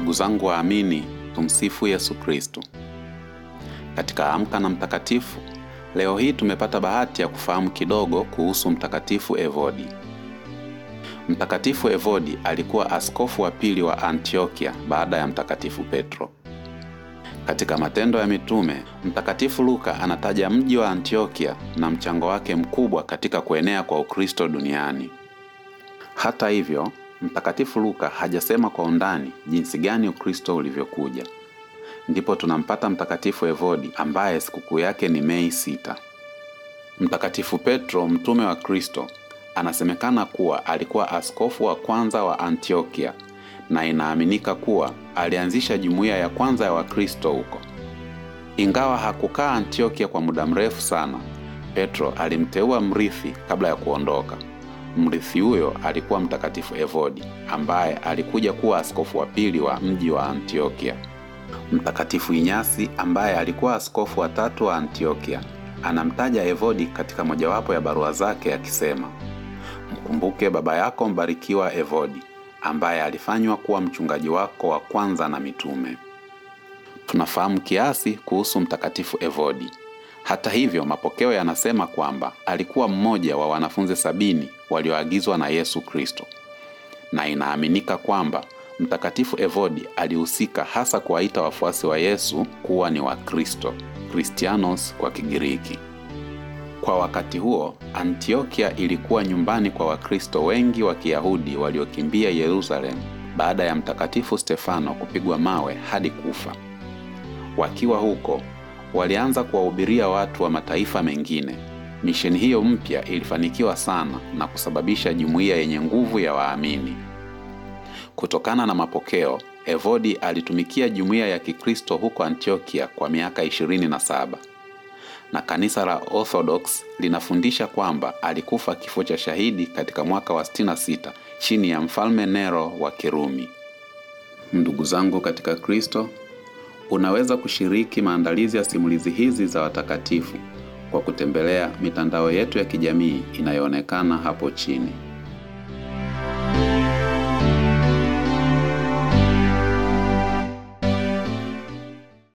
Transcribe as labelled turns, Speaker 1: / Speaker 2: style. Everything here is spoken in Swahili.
Speaker 1: Ndugu zangu waamini, tumsifu Yesu Kristo. Katika Amka na Mtakatifu leo hii tumepata bahati ya kufahamu kidogo kuhusu Mtakatifu Evodi. Mtakatifu Evodi alikuwa askofu wa pili wa Antiokia baada ya Mtakatifu Petro. Katika Matendo ya Mitume, Mtakatifu Luka anataja mji wa Antiokia na mchango wake mkubwa katika kuenea kwa Ukristo duniani. Hata hivyo, Mtakatifu Luka hajasema kwa undani jinsi gani Ukristo ulivyokuja. Ndipo tunampata Mtakatifu Evodi ambaye sikukuu yake ni Mei sita. Mtakatifu Petro, mtume wa Kristo, anasemekana kuwa alikuwa askofu wa kwanza wa Antiokia na inaaminika kuwa alianzisha jumuiya ya kwanza ya Wakristo huko. Ingawa hakukaa Antiokia kwa muda mrefu sana, Petro alimteua mrithi kabla ya kuondoka. Mrithi huyo alikuwa Mtakatifu Evodi ambaye alikuja kuwa askofu wa pili wa mji wa Antiokia. Mtakatifu Inyasi ambaye alikuwa askofu wa tatu wa Antiokia anamtaja Evodi katika mojawapo ya barua zake akisema, mkumbuke baba yako mbarikiwa Evodi ambaye alifanywa kuwa mchungaji wako wa kwanza na mitume. Tunafahamu kiasi kuhusu Mtakatifu Evodi. Hata hivyo, mapokeo yanasema kwamba alikuwa mmoja wa wanafunzi sabini walioagizwa na Yesu Kristo, na inaaminika kwamba Mtakatifu Evodi alihusika hasa kuwaita wafuasi wa Yesu kuwa ni Wakristo, Kristianos kwa Kigiriki. Kwa wakati huo, Antiokia ilikuwa nyumbani kwa Wakristo wengi wa Kiyahudi waliokimbia Yerusalemu baada ya Mtakatifu Stefano kupigwa mawe hadi kufa. Wakiwa huko, walianza kuwahubiria watu wa mataifa mengine. Misheni hiyo mpya ilifanikiwa sana na kusababisha jumuiya yenye nguvu ya waamini. Kutokana na mapokeo, Evodi alitumikia jumuiya ya Kikristo huko Antiokia kwa miaka ishirini na saba na kanisa la Orthodox linafundisha kwamba alikufa kifo cha shahidi katika mwaka wa 66 chini ya mfalme Nero wa Kirumi. Ndugu zangu katika Kristo, unaweza kushiriki maandalizi ya simulizi hizi za watakatifu kwa kutembelea mitandao yetu ya kijamii inayoonekana hapo chini.